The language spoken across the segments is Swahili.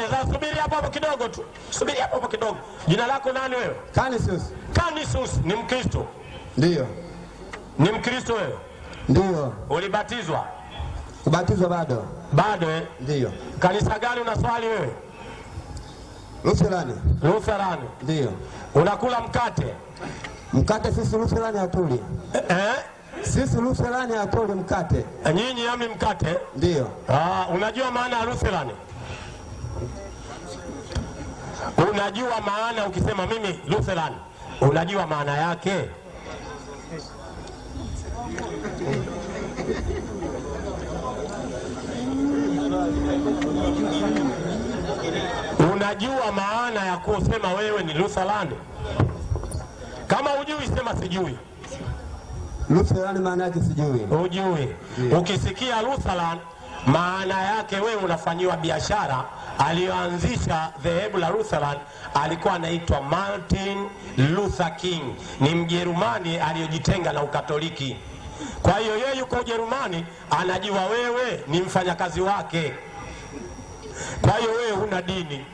Haya, sasa subiri hapo hapo kidogo tu, subiri hapo hapo kidogo. Jina lako nani wewe? Canisius. Canisius. Ni Mkristo? Ndiyo, Ni Mkristo wewe? ndiyo. Ulibatizwa Kubatizwa bado? bado eh? Ndiyo. Kanisa gani unaswali wewe? Lutherani? Lutherani. Ndiyo. Unakula mkate Mkate sisi Lutherani hatuli, eh? sisi Lutherani hatuli mkate. Nyinyi ami mkate Ndiyo. Ah, unajua maana ya Lutheran? Unajua maana ukisema mimi Lutheran, unajua maana yake? Unajua maana ya kusema wewe ni Lutheran? Kama hujui sema sijui. Lutherani maana yake sijui. Ujui. Ukisikia Lutheran maana yake wewe unafanyiwa biashara. Aliyoanzisha dhehebu la Lutheran alikuwa anaitwa Martin Luther King, ni Mjerumani aliyojitenga na Ukatoliki. Kwa hiyo yeye yuko Ujerumani, anajua wewe ni mfanyakazi wake. Kwa hiyo wewe huna dini,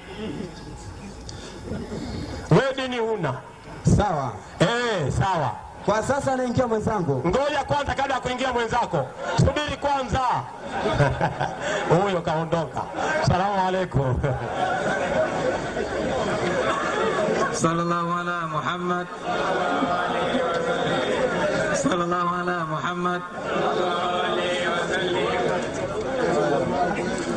wewe dini huna. Sawa. Eh, sawa. Kwa sasa anaingia mwenzangu. Ngoja kwanza, kabla ya kuingia mwenzako, subiri kwanza. Huyo kaondoka. Salamu alaikum. sallallahu ala Muhammad sallallahu ala Muhammad